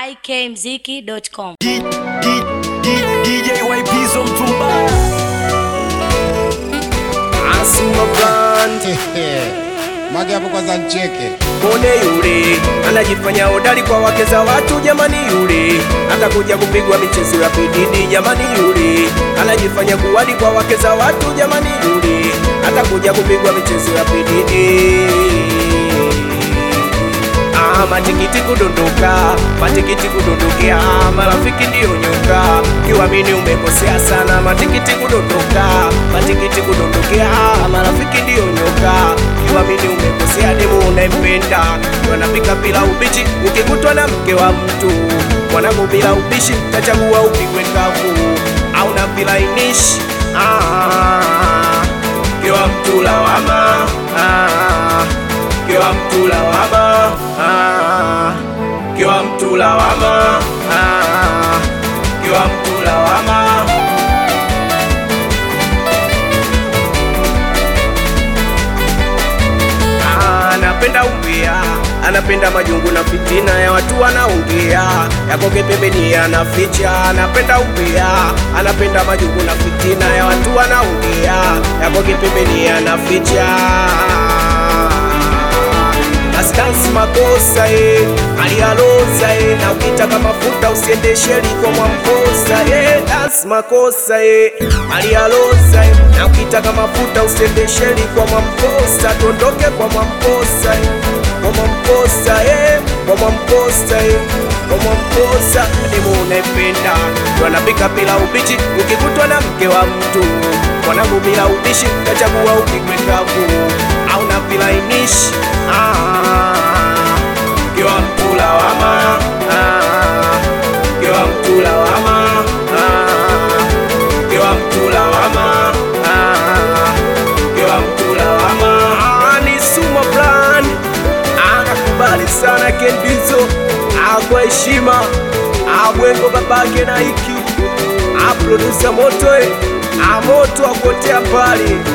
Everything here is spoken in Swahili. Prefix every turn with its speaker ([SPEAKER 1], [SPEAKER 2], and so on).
[SPEAKER 1] ikmziki.com.
[SPEAKER 2] D- D- D- DJ YPzo mtumba Asuma brand
[SPEAKER 3] Mage hapo kwanza ncheke.
[SPEAKER 2] Mone yule anajifanya hodari kwa wake za watu, jamani yule atakuja kupigwa michezo ya pididi, jamani yule anajifanya kuwadi kwa wake za watu, jamani yule atakuja kupigwa michezo ya pididi. Ah, matikiti kudondoka, matikiti kudondokea, marafiki ndiyo nyoka, kiwamini umekosea sana. Matikiti kudondoka, matikiti kudondokea, marafiki ndiyo nyoka, kiwamini umekosea. Demu unayempenda wanapika bila ubichi, ukikutwa na mke wa mtu mwanangu bila ubishi, tachagua upigwe kavu au na vilainishi. Ah, kiwa mtu lawama ah, kiwa mtu lawama ah, kiwa mtu lawama ah, kiwa mtu lawama Ah, anapenda umbea, anapenda majungu na fitina ya watu wanaongea, yakoke pembeni anaficha. Anapenda umbea, anapenda majungu na fitina ya watu wanaongea, yakoke pembeni anaficha. Astansi makosa e, alialoza e, na ukitaka mafuta usiende sheri kwa Mwamposa e, dance makosa e, alialoza e, na ukitaka mafuta usiende sheri kwa Mwamposa, tondoke kwa Mwamposa e, kwa Mwamposa e, kwa Mwamposa e, kwa Mwamposa. Demu unaipenda ndo anapika bila ubichi, ukikutwa na mke wa mtu mwanangu bila ubishi, tachagua upigwe kavu au na vilainishi ah, kiwa mtu lawama ah, kiwa mtu lawama ah, kiwa mtu lawama ah, kiwa mtu lawama ah, ni Suma Brand anakubali sana Kendizo akwa heshima abwengo babake na iki aprodusa moto eh, amoto akotea mbali